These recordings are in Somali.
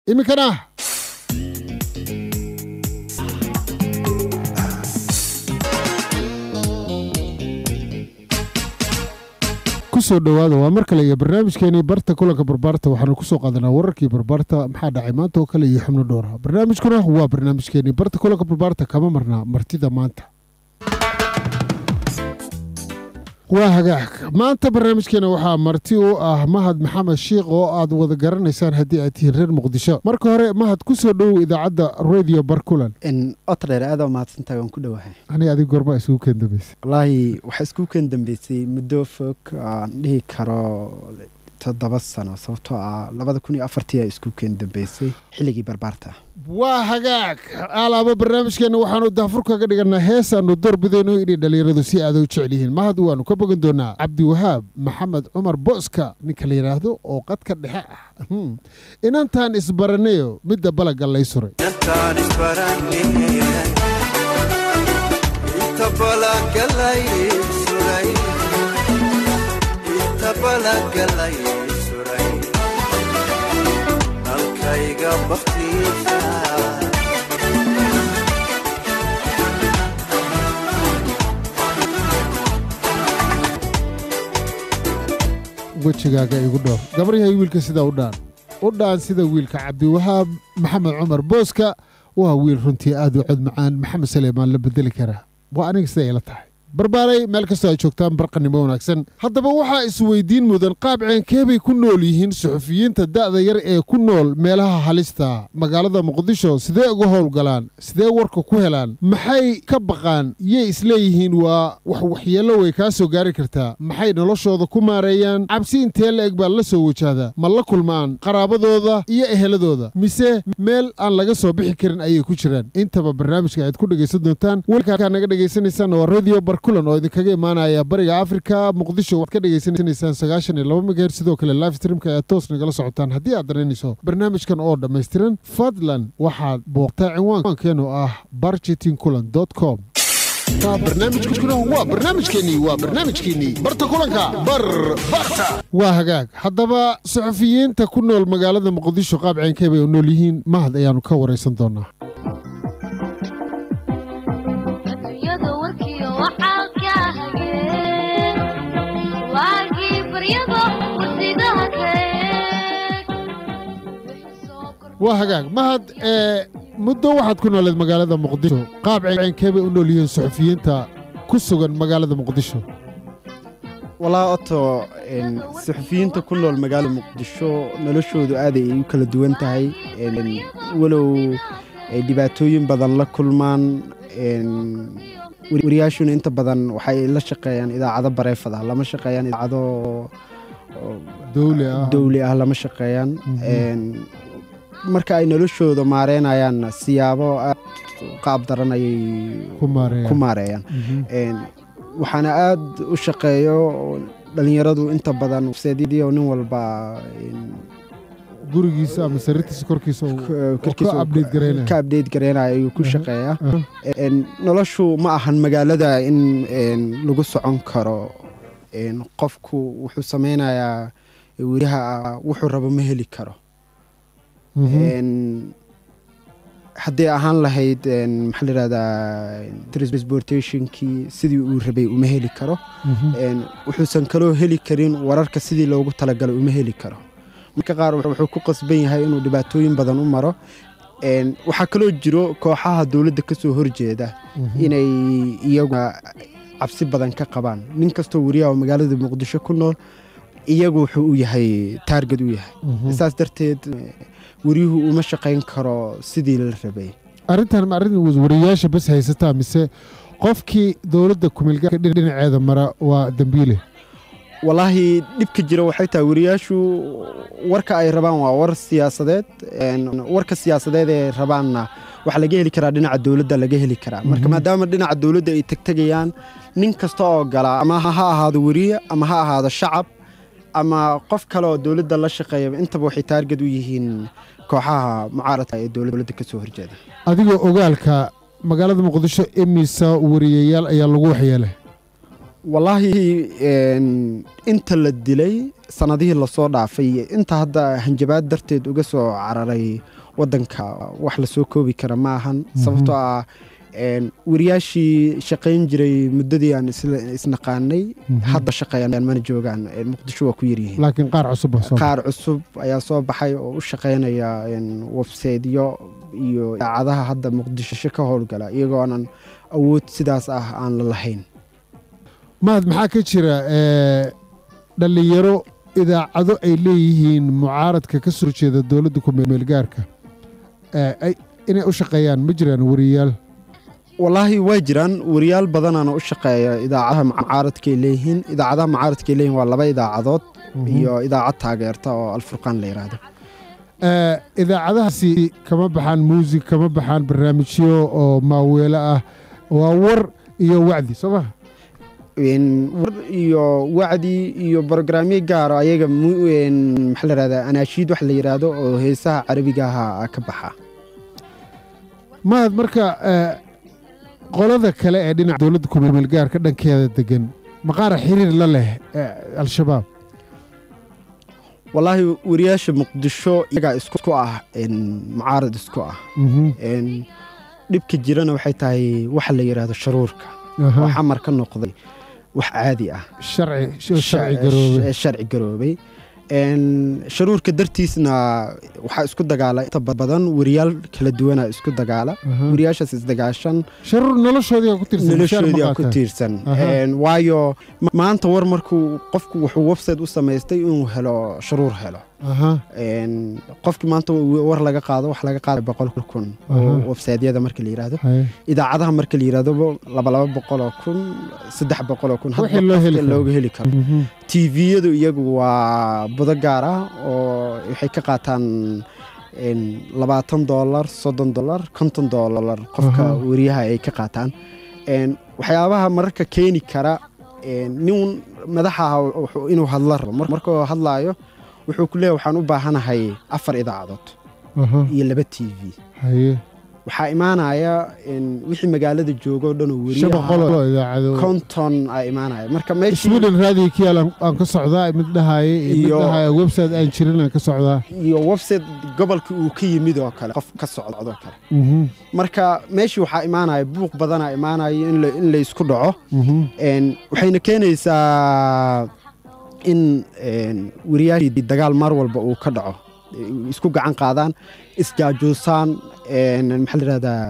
iminkana kusoo dhowaada waa mar kale iyo barnaamijkeenii barta kulanka barbaarta waxaanu kusoo qaadanaa wararkii barbaarta maxaa dhacay maanta oo kale iyo xubno dhowra barnaamijkuna waa barnaamijkeenii barta kulanka barbaarta kama marnaa martida maanta waa hagaag maanta barnaamijkeena waxaa marti u ah mahad maxamed shiikh oo aad wada garanaysaan haddii aad tihiin reer muqdisho marka hore mahad kusoo dhowow idaacadda radio barkulan otdheer aada mahadsantahay waan ku dhowahay aniga adig goorma isugu keen dambeysay wallaahi waxaa isku keen dambeysay muddo fog aan dhihi karo toddoba sano sababtoo ah labada kun iyo afartii aa isku keen dambeysay xilligii barbaarta waa hagaag alaaba barnaamijkeenna waxaanu daafur kaga dhiganaa heesaanu doorbidayno inay dhallinyaradu si aada u jecel yihiin mahad waanu ka bogan doonaa cabdiwahaab maxamed cumar booska ninka la yidhaahdo oo qadka dhexe ah inantaan isbaranayo midda balaga lay suray wejigaaga igu dhowr gabaryahay wiilka sida u dhaan u dhaan sida wiilka cabdiwahaab maxamed cumar booska waa wiil runtii aad u cod macaan maxamed saleymaan la bedeli karaa waa aniga siday ila tahay barbaaray meel kastoo ay joogtaan barqanimo wanaagsan haddaba waxaa isweydiin mudan qaab ceenkeebay ku nool yihiin suxufiyiinta da'da yar ee ku nool meelaha halista magaalada muqdisho sidee uga howlgalaan sidee warka ku helaan maxay ka baqaan yay isleeyihiin waa wax waxyeello way kaa soo gaari kartaa maxay noloshooda ku maareeyaan cabsi intee la eg baa la soo wajahda ma la kulmaan qaraabadooda iyo eheladooda mise meel aan laga soo bixi karin ayay ku jiraan intaba barnaamijka aad ku dhegaysan doontaan welkaa naga dhegaysanaysaana waa radio kulan oo idinkaga imaanaya bariga afrika muqdisho waad ka dhegaysanaysaan sagaashan iyo laba megaher sidoo kale live streamka ayaad toos nagala socotaan haddii aad danaynayso barnaamijkan oo dhammaystiran fadlan waxaad booqtaa cinwaankeenu ah barjetin kulan com barnaamijkuna waa barnaamijkeenii waa barnaamijkeenii barta kulanka barbarta waa hagaag haddaba suxufiyiinta ku nool magaalada muqdisho qaab ceenkeebay u nool yihiin mahad ayaanu ka waraysan doonaa waa hagaag mahad ee muddo waxaad ku nooleed magaalada muqdisho qaab ceenkeebay u nool yihiin suxufiyiinta ku sugan magaalada muqdisho walaa oto suxufiyiinta ku nool magaalada muqdisho noloshoodu aaday ay u kala duwan tahay walow ay dhibaatooyin badan la kulmaan wariyaashuna inta badan waxay la shaqeeyaan idaacado bareefad ah lama shaqeeyaan idaacado dowli ah lama shaqeeyaan marka ay noloshooda maareynayaan siyaabo aad qaab daran ayay ku maareeyaan waxaana aad u shaqeeyo dhalinyaradu inta badan seedio nin walba gurigiisa ama sariirtiisa korkiisa ka abdeyt gareynaya ayuu ku shaqeeyaa noloshu ma ahan magaalada in lagu socon karo qofku wuxuu sameynayaa weriyaha wuxuu rabo ma heli karo hadday ahaan lahayd maxaa la yihahdaa transportationkii sidii uu rabay uma heli karo wuxuusan kaloo heli karin wararka sidii loogu talagalay uma heli karo marka qaar wuxuu ku qasban yahay inuu dhibaatooyin badan u maro waxaa kaloo jiro kooxaha dowladda ka soo horjeeda inay iyagu cabsi badan ka qabaan nin kastoo weriyaha oo magaalada muqdisho ku nool iyagu wuxuu u yahay taarged u yahay saas darteed weriyuhu uma shaqayn karo sidii la rabay arrintan ma arrin wariyayaasha bas haysataa mise qofkii dowladda kumeelgaarka dhinaceeda mara waa dembiile wallaahi dhibka jira waxay tahay wariyaashu warka ay rabaan waa war siyaasadeed warka siyaasadeed ee rabaanna waxaa laga heli karaa dhinaca dowladda laga heli karaa marka maadaama dhinaca dowladda ay tegtegayaan nin kasta oo gala ama ha ahaado weriye ama ha ahaado shacab ama qof kale oo dowladda la shaqeeya intaba waxay taarged u yihiin kooxaha mucaaradka ee dowladda ka soo horjeeda adigoo ogaalka magaalada muqdisho imisa wariyayaal ayaa lagu waxyeelay wallaahi inta la dilay sanadihii lasoo dhaafay inta hadda hanjabaad darteed uga soo cararay wadanka wax lasoo koobi kara ma ahan sababtoo ah wariyaashii shaqayn jiray muddadii aan isnaqaanay hadda shaqeeyaan mana joogaan muqdisho waa ku yaryihiin laakiin qaar cusub qaar cusub ayaa soo baxay oo u shaqaynaya websaytyo iyo idaacadaha hadda muqdisho ka howlgala iyagoonan awood sidaas ah aan la lahayn mahad maxaa ka jira dhallinyaro idaacado ay leeyihiin mucaaradka ka soo jeeda dowladda kumeelgaarka inay u shaqeeyaan ma jiraan wariyaal wallaahi waa jiraan wariyaal badanaana u shaqeeya idaacadaha mucaaradkaay leeyihiin idaacadaha mucaaradkaay leeyihin waa laba idaacadood iyo idaacad taageerta oo alfurqaan la yidhaahdo idaacadahaasi kama baxaan muusig kama baxaan barnaamijyo oo maaweelo ah waa war iyo wacdi soo maha war iyo wacdi iyo brograamyo gaaro ayaga maxaa la yihahdaa anaashiid wax la yidhaahdo oo heesaha carabigaha ka baxa mahad marka qolada kale ee dhinaca dowladda kumeelgaarka dhankeeda degan maqaara xiriir la leh al-shabaab wallaahi wariyaasha muqdisho iyagaa isku ah mucaarad isku ah dhibka jirana waxay tahay waxa la yidhaahdo sharuurka oo xamar ka noqday wax caadi ah sharci garoobay sharuurka dartiisna waxaa isku dagaala inta badan wariyaal kala duwana isku dagaala wariyaashaas isdagaashan sharuur noloshoodii noloshoodii ku tiirsan waayo maanta war markuu qofku wuxuu website u samaystay inuu helo sharuur helo qofkii maanta war laga qaado wax laga qaada boqol kun oo websiteyada marka la yidhaahdo idaacadaha marka la yidhahdo laba laba boqoloo kun saddex boqoloo kun looga heli karo tviyadu iyagu waa budo gaar ah oo waxay ka qaataan labaatan dolar soddon dolar konton dolar qofka wariyaha ay ka qaataan waxyaabaha mararka keeni kara nin madaxa inuu hadla rabo markuu hadlaayo wuxuu ku leeya waxaan u baahanahay afar idaacadood iyo laba t v waxaa imaanaya wixii magaalada joogo o dhan oo weriyakonton aa imaanaya marka sweden raadiga kiyaal aan ka socdaa mid dhahaye mid dhahaye website aan jirin aan ka socdaa iyo website gobolka uu ka yimid oo kale qof ka socdoo kale marka meeshii waxaa imaanaya buuq badanaa imaanaya in la isku dhaco waxayna keenaysaa in wariyaashii dagaal mar walba uu ka dhaco isku gacan qaadaan isjaajuusaan maxaa la yihahdaa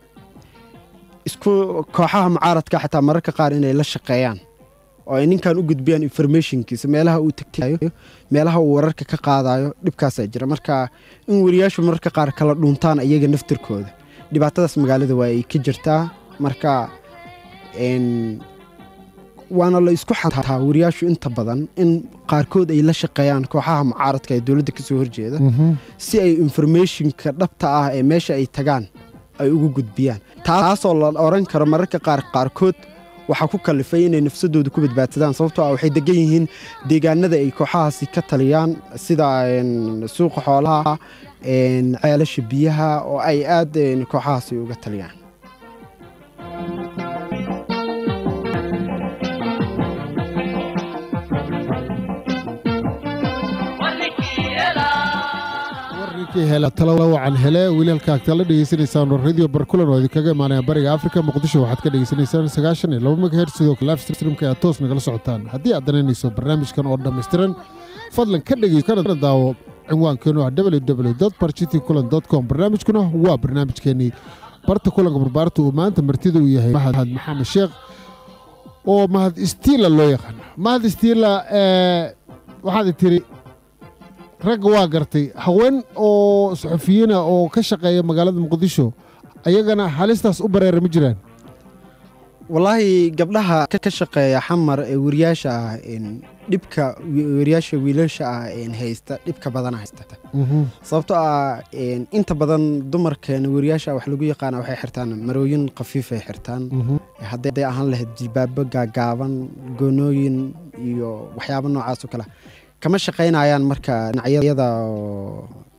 isku kooxaha mucaaradka xataa mararka qaar inay la shaqeeyaan oo ay ninkan u gudbiyaan informationkiisa meelaha uu tegtayo meelaha uu wararka ka qaadayo dhibkaasaa jira marka in wariyaashu mararka qaar kala dhuntaan iyaga naftirkooda dhibaatadaas magaalada waa ay ka jirtaa marka waana la isku xataa wariyaashu inta badan in qaarkood ay la shaqeeyaan kooxaha mucaaradka ee dowladda ka soo horjeeda si ay informationka dhabta ah ee meesha ay tagaan ay ugu gudbiyaan taasoo la odhan karo mararka qaar qaarkood waxaa ku kalifay inay nafsadooda ku badbaadsadaan sababtoo ah waxay degan yihiin deegaanada ay kooxahaasi ka taliyaan sida suuqa xoolaha ceelasha biyaha oo ay aad kooxahaasi uga taliyaan talawacan hele wiilalka agtaa la dhegeysanaysaan radio barkulan oo idinkaga imaanaya bariga afrika muqdisho waxaad ka dhegeysanaysaan sagaashan iyo laba megahertz sidoo kale livestreamka aad toos nagala socotaan haddii aad danaynayso barnaamijkan oo dhammaystiran fadlan ka dhegey kana daawo cinwaankeenu ah www barcity kulan com barnaamijkuna waa barnaamijkeenii barta kulanka barbaarta uu maanta martida uu yahay mahad maxamed sheekh oo mahad istiila loo yaqaano mahad istiila waxaad tiri ragga waa gartay haween oo saxufiyiina oo ka shaqeeya magaalada muqdisho ayagana halistaas u bareera ma jiraan wallaahi gabdhaha ka shaqeeya xamar ee wariyaasha ah dhibka wariyaasha wiilasha ah haysta dhibka badana haysta sababtoo ah inta badan dumarkeena wariyaasha wax lagu yaqaana waxay xirtaan marooyin khafiifay xirtaan hadday ahaan lahayd jilbaabo gaagaaban goonooyin iyo waxyaabo noocaas oo kale kama shaqaynayaan marka dhinacyada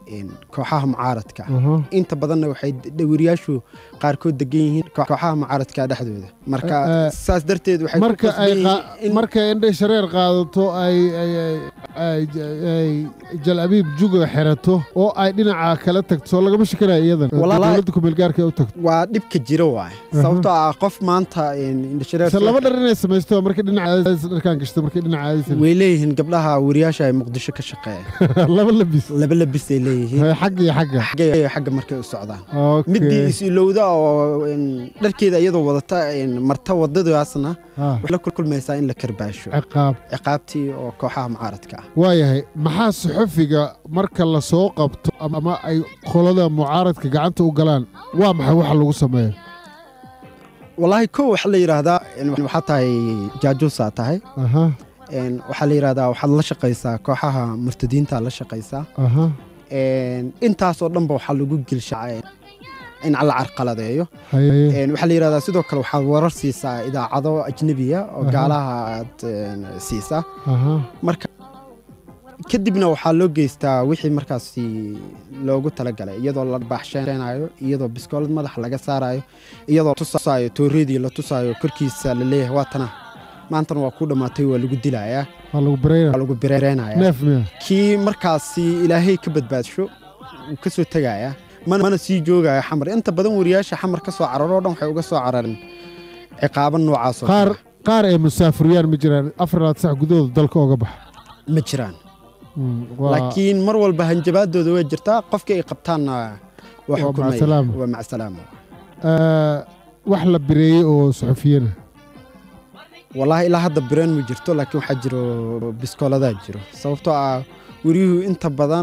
een, kooxaha mucaaradka aha. inta badanna waxay dhawiriyaashu qaarkood degan yihiin koox- kooxaha mucaaradka dhexdooda marka Eh, eh, saas darteed waxay ku marka ay qasban qa- yihiin in- markay indhay shareer qaadato ay ay ay- ay ay jal abiib juga xirato oo ay dhinaca kala tagto soo lagama shakanayo iyadan Walahi- dowladda kumeelgaarka ay u tagto waa dhibka jira waay sababtoo ah qof maanta een, indhashareer se laba dhar inay samaysto markay dhinaca dharkaan gashto markay dhinaca aadaysan way leeyihiin gabdhaha wariyaasha ay muqdisho ka shaqeeya laba labis laba labis ay leeyihiin Hay, xagga iyo xagga xagga xagga markay u socdaan Okay. midii is-ilowda oo een, dharkeeda iyadoo wadata een, marta wadadaasna Ah, waxay la kulmaysaa in la karbaasho ciqaab ciqaabtii oo kooxaha mucaaradka ah waayahay maxaa saxufiga marka la soo qabto ama ay qolada mucaaradka gacanta u galaan waa maxay waxa lagu sameeyo wallaahi kow waxaa la yidhaahdaa een, waxaa tahay jaajuusaa tahay aha een, waxaa la yidhaahdaa waxaad la shaqaysaa kooxaha murtadiinta la shaqaysaa aha een, intaasoo dhanba waxaa lagu gelshaa een, in la carqaladeeyo haye Een, waxaa la yidhahdaa sidoo kale waxaad warar siisaa idaacado ajnebiya oo Aha. gaalaha aad een, siisaa aha marka kadibna waxaa loo geystaa wixii markaasi loogu talagalay iyadoo la baaxsheenayo iyadoo biskoolad madaxa laga saarayo iyadoo tusaayo tooreedii la tusaayo korkiisa la leeyahay waa tana maantana waa ku dhammaatay waa lagu dilayaa waa lagu barayna waa lagu bereynaya neef miya kii markaasi ilaahay ka badbaadsho wuu ka soo tegayaa mana mana sii joogaya xamar inta badan wariyaasha xamar ka soo cararoo dhan waxay uga soo carareen ciqaabo noocaas oo qaar kale qaar ay musaafuriyaan ma jiraan afar laad sax gudahooda dalka oga baxa ma jiraan Mm, waa- laakiin mar walba hanjabaadooda way jirtaa qofkii ay qabtaanna waa Waa xukumaya macsalaamo. waa macsalaamo Eh, wax la bireeyey oo saxufiyana wallaahi ilaa hadda bireen ma jirto laakiin waxaa jiro biskooladaa jiro sababtoo ah weriyuhu inta badan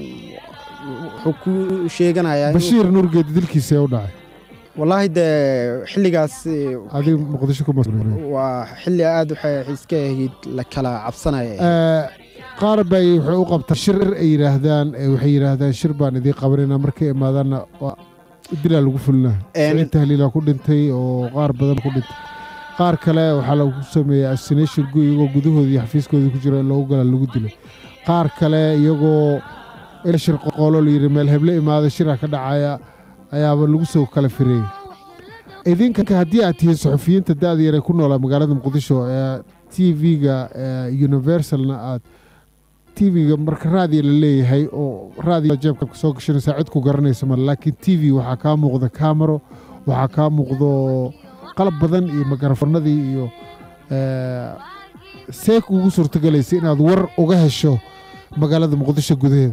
wuxuu ku sheeganayaa inuu- bashiir nurgeedi dilkiisa ee u dhacay wallaahi dee xilligaas adiga muqdisho kuma waa xilli aad waxay iska ahayd la kala cabsanaya Eh, qaar bay waxay u qabtaa shir ay yidhaahdaan eh, waxay yidhaahdaan shir baan idiin qabanayna markay imaadaanna waa dilaa lagu fulinaa Een- siciid tahliilaa ku dhintay oo qaar badan ku dhintay qaar kale waxaa lagu sameeyey assassination gu iyagoo gudahooda iyo xafiiskooda ku jira in loogu galaa lagu dilay qaar kale iyagoo il shir qoqoolo layidhi meel heble imaada shira ka dhacaya ayaaba lagu soo kala fireeyey idinka haddii aad tihiin saxufiyiinta da'da yar ee ku noolaa magaalada muqdisho ee t v-ga universalna aad t v-ga marka raadiya la leeyahay oo raadiya jeebka soo gashanaysaa cid ku garanaysa male laakiin t v waxaa kaa muuqda kaamaro waxaa kaa muuqdo qalab badan iyo makarafoonadii iyo eh, see kuugu suurtogelaysa inaad war uga hesho magaalada muqdisho gudaheeda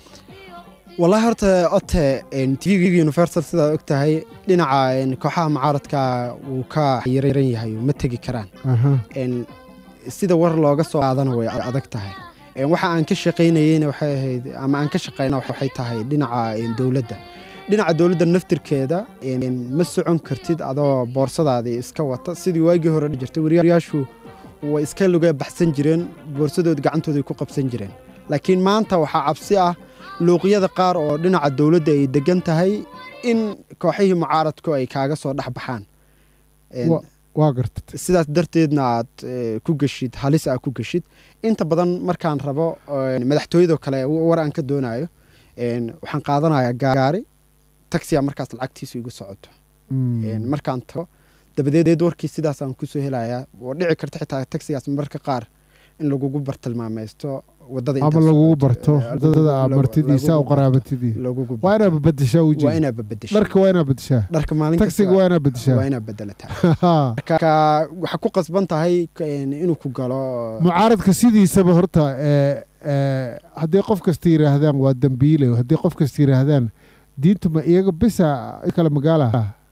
wallaahi horta ote tv universal sidaad og tahay dhinaca een, kooxaha mucaaradka wuu ka yaran yahay ma tegi karaan aha Een, sida war looga soo qaadana way adag tahay Een, waxa aan ka shaqaynayeyna waxay ahayd ama aan ka shaqayna waxay tahay dhinaca een, dowladda dhinaca dowladda naftirkeeda een, ma socon kartid adoo boorsadaadii iska wata sidii waagii hore dhici jirtay wariyaashu way iska luga baxsan jireen boorsadood gacantooday ku qabsan jireen laakiin maanta waxaa cabsi ah luuqyada qaar oo dhinaca dowladda ay degan tahay in kooxihii mucaaradku ay kaaga soo dhex baxaan Een, Wa- waa gartad sidaas darteedna aad eh, ku geshid halis aad ku geshid inta badan markaan rabo een, madaxtooyadoo kale war aan ka doonayo een, waxaan qaadanayaa gaari taxiga markaas lacagtiisu igu socoto Mm. Een, markaan tago dabadeed warkii sidaasaan kusoo helayaa oo dhici karta xitaa taxigaas mararka qaar in lagugu bartilmaamaysto wadada ama intaas lagugu socoto. barto Eh, dadada aad lagu- martidiisa lagugu u qaraabatidii lagugu waa inaad bedeshaa waa wejiga inaad babedesho dharka waa inaad bedeshaa dharka maalin taxiga kasta waa inaad bedeshaa waa inaad bedelataa marka waxaa ku qasban tahay een, inuu ku galo mucaaradka sidiisaba horta ee, ee, haddii qof kasta yidhaahdaan waa dembiile haddii qof kasta yidhaahdaan diintu ma iyaga bisa kale magaala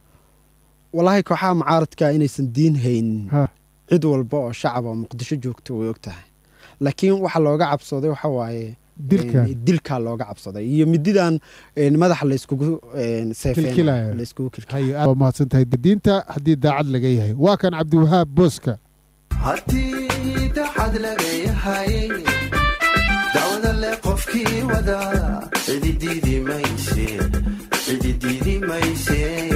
wallaahi kooxaha mucaaradka inaysan diin haynin Ha. cid walba oo shacab oo muqdisho joogto way og tahay laakiin waxa looga cabsaday waxa waaye dilka een, dilkaa looga cabsaday iyo mididan een, madaxa layskugu een, seefeen Kilkilaayo. layskugu kilkilaayo haye aad waa mahadsan tahay diinta haddii daacad laga yahay waa kan cabdiwahaab booska haddii daxad laga yahay dacwada le qofkii wada cidi diidi mayse cidi diidi mayse